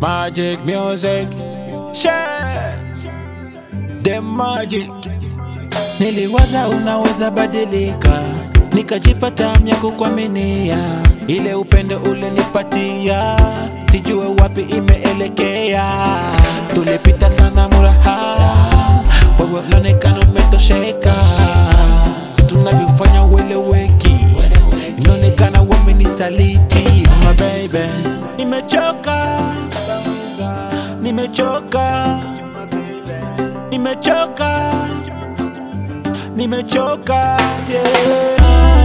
Magic music. Share. The magic. Niliwaza unaweza badilika, nikajipata mya kukuaminia. Ile upendo ulinipatia, sijue wapi imeelekea. Tulipita sana muraha, wewe ulionekana umetosheka. Tunavyofanya ueleweki, inaonekana wamenisaliti. My baby, nimechoka, nimechoka, nimechoka nimechoka yeah.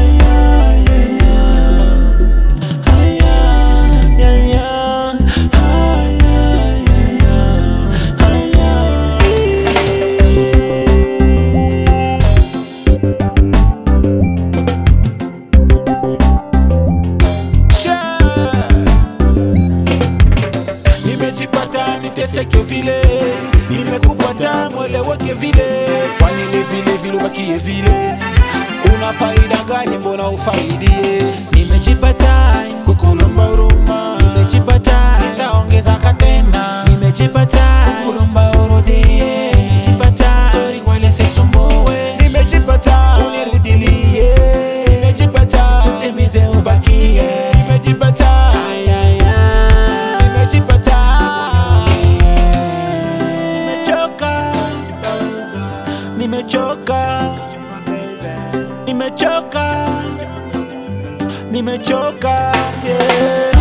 Sure. nimejipata niteseke vile nimekupata mweleweke vile kwani ni vile vile ubakie vile una faida gani mbona ufaidie nimejipata kukulomba huruma nimejipata nitaongeza katena nimejipata kukulomba urudie nimejipata stori kwele sisumbue nimejipata unirudilie nimejipata tutimize ubakie nimejipata nimejipata nimechoka nimechoka nimechoka nimechoka yeah.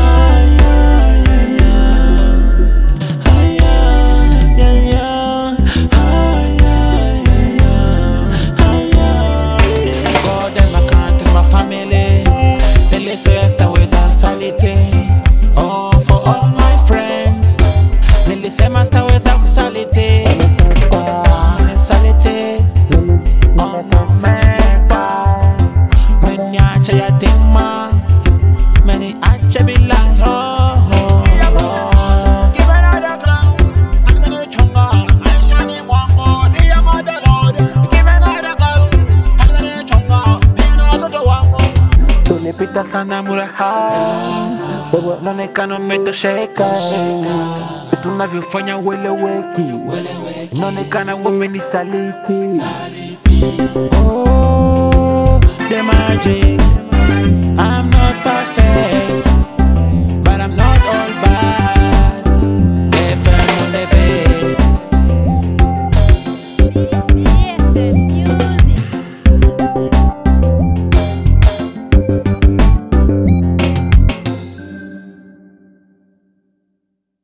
God and my country, my family. Nilisema sitaweza saliti. Oh, for all my friends. Nilisema sitaweza kusaliti. Nisaliti. Oh, no, menitupa. Meniacha yatima. Meniacha bila roho. Give another gun. I'm gonna chonga. Maishani mwangu ni ya madalod. Give another gun. I'm gonna chonga. Ni na watoto wangu. Tulipita sana muraha, wewe unaonekana umetosheka. Tunavyofanya ueleweki, unaonekana wamenisaliti. Oh, the magic, I'm not perfect.